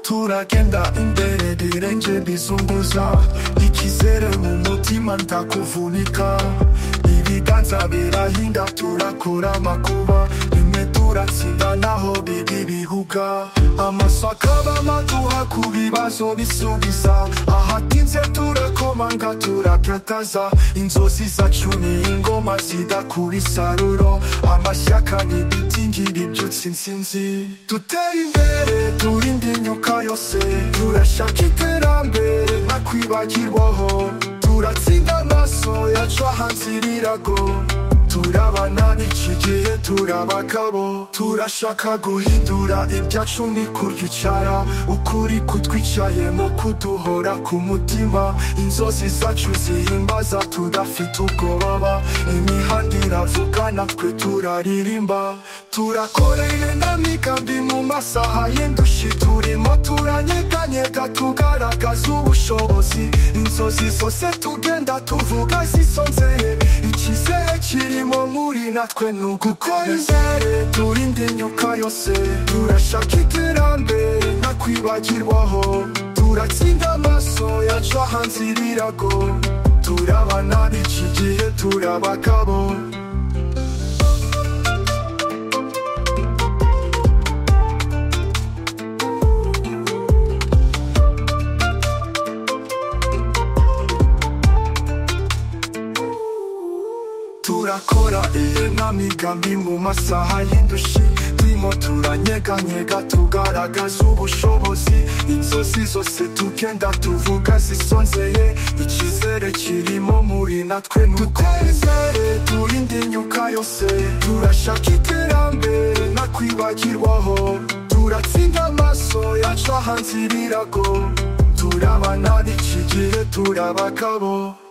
Ntagenda imbere birenze bizunguza ikizere mu mutima ntakuvunika ibiganza birahinda turakora amakuba bimwe turatsinda naho biri ibihuga amasaka bamaduha ku bibazo bisubiza ahatinze turakomanga turakataza inzozi zacu ni ingoma zidakura isaruro amashyaka ni ibiti ngira ibyutsi insinzi dutere imbere turinde imyuka yose turashaka iterambere ntakwibagirwaho turatsinda amaso yacu hanze irirago turabana n'iki gihe turabagabo turashaka guhindura ibyacu ni kuryicara ukuri kutwicaye mu kuduhora ku mutima inzozi zacu zihimbaza tudafite ubwoba imihanda iravuga natwe turaririmba turakoreye n'amigambi mu masaha y'indushyi turimo turanyeganyega tugaragaza ubushobozi inzozi zose tugenda tuvuga zisonzeye ikizere kirimo muri natwe ni ugukora imbere turinde imyuka yose turashaka iterambere ntakwibagirwaho turatsinda amaso yacu hanze irirago turabana n'iki gihe turabagabo turakora iyi nk'amigambi mu masaha y'indushyi turimo turanyeganyega tugaragaza ubushobozi inzozi zose tugenda tuvuga zisonzeye ikizere kirimo muri natwe dutere imbere turinde imyuka yose turashaka iterambere ntakwibagirwaho turatsinda amaso yacu hanze irirago turabana n'iki gihe turabagabo